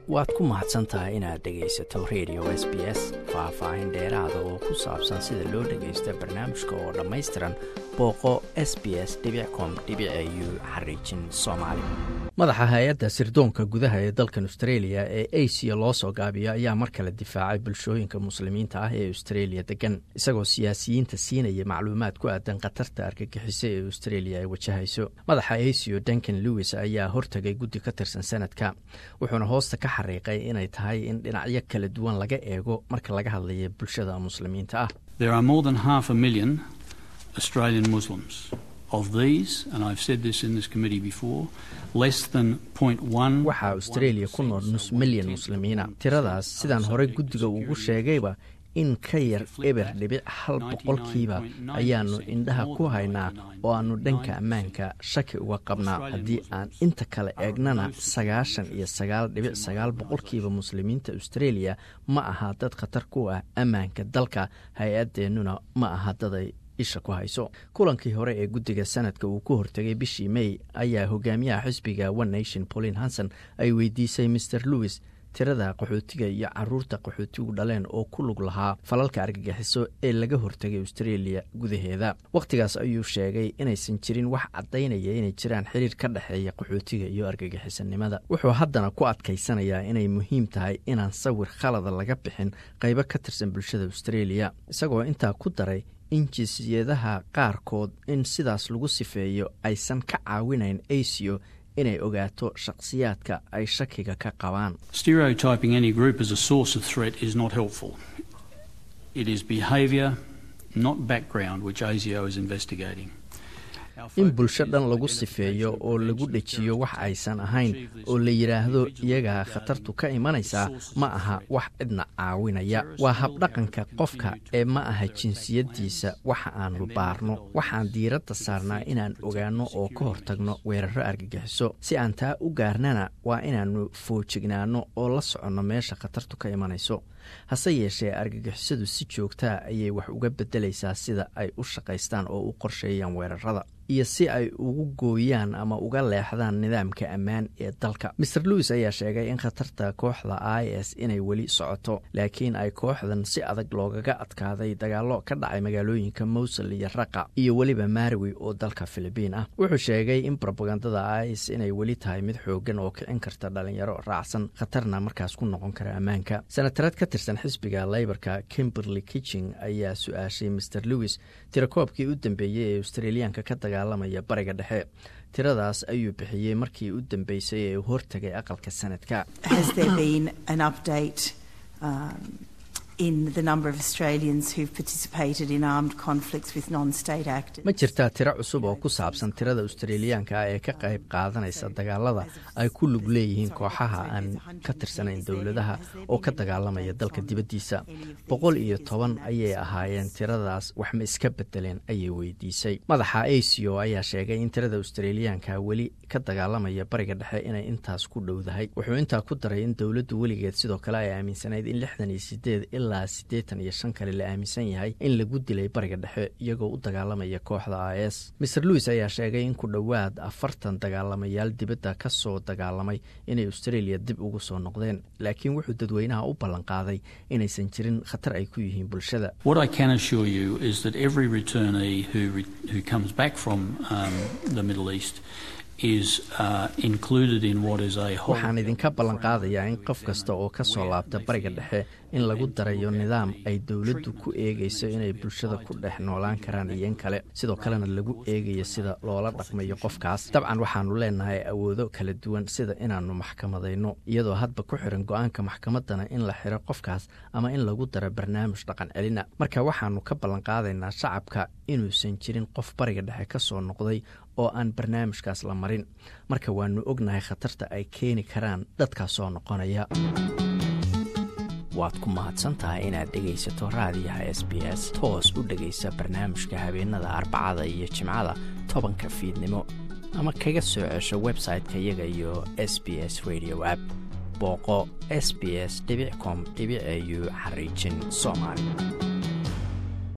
waad ku mahadsan tahay inaad dhegaysato radio s b s faah-faahin dheeraada oo ku saabsan sida loo dhagaysto barnaamijka oo dhammaystiran booqo s b s com u xariijin soomaali madaxa hay-adda sirdoonka gudaha ee dalkan australia ee asia loo soo gaabiyo ayaa mar kale difaacay bulshooyinka muslimiinta ah ee australia degan isagoo siyaasiyiinta siinaya macluumaad ku aadan khatarta argagixisa ee australia ay wajahayso madaxa asio duncan lewis ayaa hortagay guddi ka tirsan sanadka wuxuuna hoosta ka xariiqay inay tahay in dhinacyo kala duwan laga eego marka laga hadlaya bulshada muslimiinta ah Australian Muslims. Of these, and I've said this in this committee before, less than 0.1 waxaa australia ku nool nus milyan muslimiina tiradaas sidaan horey guddiga ugu sheegayba in ka yar eber dhibic hal boqolkiiba ayaannu indhaha ku haynaa oo aannu dhanka ammaanka shaki uga qabnaa haddii aan inta kale eegnana sagaashan iyo sagaal dhibic sagaal boqolkiiba muslimiinta australia ma aha dad khatar ku ah ammaanka dalka hay-adeennuna ma aha daday isha ku hayso kulankii hore ee guddiga sanadka uu ku hortegay bishii may ayaa hogaamiyaha xisbiga one nation pauline hanson ay weydiisay maer lewis tirada qaxootiga iyo caruurta qaxootigu dhaleen oo ku lug lahaa falalka argagixiso ee laga hortegay australia gudaheeda wakhtigaas ayuu sheegay inaysan jirin wax caddaynaya inay jiraan xiriir ka dhexeeya qaxootiga iyo argagixisanimada wuxuu haddana ku adkaysanayaa inay muhiim tahay inaan sawir khalada laga bixin qaybo ka tirsan bulshada australia isagoo intaa ku daray in jinsiyadaha qaarkood in sidaas lagu sifeeyo aysan ka caawinayn asio inay ogaato shakhsiyaadka ay shakiga ka qabaan stereotyping any group as a source of threat is not helpful it is behaviour not background which asio is investigating in bulsho dhan lagu sifeeyo oo lagu dhejiyo wax aysan ahayn oo la yidhaahdo iyagaa khatartu ka imanaysaa ma aha wax cidna caawinaya waa habdhaqanka qofka ee ma aha jinsiyaddiisa waxa aanu baarno waxaan diiradda saarnaa inaan ogaanno oo ka hortagno weeraro argagixiso si aan taa u gaarnana waa inaannu foojignaanno oo la soconno meesha khatartu ka imanayso hase yeeshee argagixisadu si joogtaa ayay wax uga beddelaysaa sida ay u shaqaystaan oo u qorsheeyaan weerarada iyo si ay ugu gooyaan ama uga leexdaan nidaamka ammaan ee dalka maer lewis ayaa sheegay in khatarta kooxda i s inay weli socoto laakiin ay kooxdan si adag loogaga adkaaday dagaallo ka dhacay magaalooyinka mowsul iyo raqa iyo weliba maarwi oo dalka filibiin ah wuxuu sheegay in robagandada is inay weli tahay mid xoogan oo kicin karta dhalinyaro raacsan khatarna markaas ku noqon kara ammaanka sanatareed ka tirsan xisbiga leyborka kimberley kitching ayaa su-aashay maer lewis tirakoobkii u dambeeyey ee australiyaanka ka dagaalamaya bariga dhexe tiradaas ayuu bixiyey markii u dambeysay ee uu hortagay aqalka sanadka ma jirtaa tiro cusub oo ku saabsan tirada australiyaanka ah ee ka qayb qaadanaysa dagaalada ay ku lug leeyihiin kooxaha aan ka tirsanayn dowladaha oo ka dagaalamaya dalka dibaddiisa boqol iyo toban ayay ahaayeen tiradaas wax ma iska bedeleen ayay weydiisay madaxa asio ayaa sheegay in tirada australiyaanka weli ka dagaalamaya bariga dhexe inay intaas ku dhowdahay wuxuu intaa ku daray in dowladdu weligeed sidoo kale ay aaminsanayd in lixdan iyo sideed ilaa siddeetan iyo shan kale la aaminsan yahay in lagu dilay bariga dhexe iyagoo u dagaalamaya kooxda i s maer lewis ayaa sheegay in ku dhowaad afartan dagaalamayaal dibadda ka soo dagaalamay inay australia dib ugu soo noqdeen laakiin wuxuu dadweynaha u ballanqaaday inaysan jirin khatar ay ku yihiin bulshada waxaan idinka ballanqaadayaa in qof kasta oo ka soo laabta bariga dhexe in lagu darayo nidaam ay dowladdu ku eegayso inay bulshada ku dhex noolaan karaan iyo in kale sidoo kalena lagu eegayo sida loola dhaqmayo qofkaas dabcan waxaannu leenahay awoodo kala duwan sida inaannu maxkamadayno iyadoo hadba ku xiran go-aanka maxkamaddana in la xiro qofkaas ama in lagu daro barnaamij dhaqan celina marka waxaannu ka ballanqaadaynaa shacabka inuusan jirin qof bariga dhexe ka soo noqday oo aan barnaamijkaas la marin marka waannu ognahay khatarta ay keeni karaan dadkaas soo noqonaya waad ku mahadsantahay inaad dhegaysato raadiyaha s b s toos u dhegaysa barnaamijka habeenada arbacada iyo jimcada tobanka fiidnimo ama kaga soo cesho website-ka iyaga iyo s b s radio app booqo s b s com au xariijin soomaali